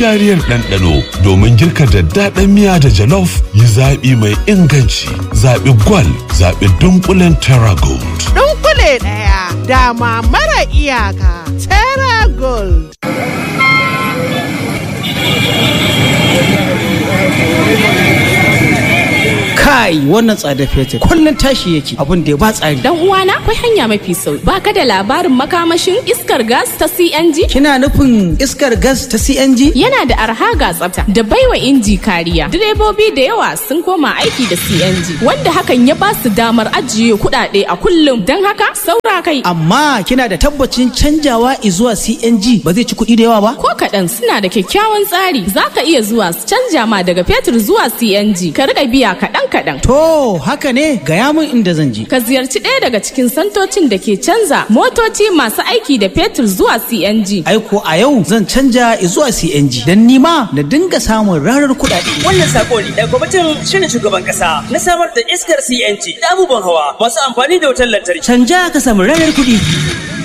gangariyar ɗanɗano domin girka daddaɗan miya da jalof yi zaɓi mai inganci zaɓi gwal zaɓi dunkulen terra gold. Dunkule ɗaya dama mara iyaka terra gold. kai wannan tsada fetur kullun tashi yake abin da ya ba tsari Dan uwana akwai hanya mafi sauki. Ba ka da labarin makamashin iskar gas ta CNG? kina nufin iskar gas ta CNG Yana da arha ga tsafta da baiwa inji kariya. Direbobi da yawa sun koma aiki da CNG wanda hakan ya ba su damar ajiye kuɗaɗe a kullum. Don haka saura kai amma kina da tabbacin canjawa zuwa CNG ba zai ci kuɗi da yawa ba ko kaɗan suna da kyakkyawan tsari za ka iya zuwa su canja ma daga fetur zuwa CNG ka riƙa biya kaɗan kaɗan. to haka ne gaya min inda zan je Ka ziyarci ɗaya daga cikin santocin da ke canza motoci masu aiki da fetur zuwa CNG. aiko a yau zan canja zuwa CNG don nima na dinga samun rarar kuɗaɗe Wannan sako ne daga kwamitin shirin shugaban kasa na samar da iskar CNG da abubuwan hawa masu amfani da wutar lantarki. canja ka samu rarar kuɗi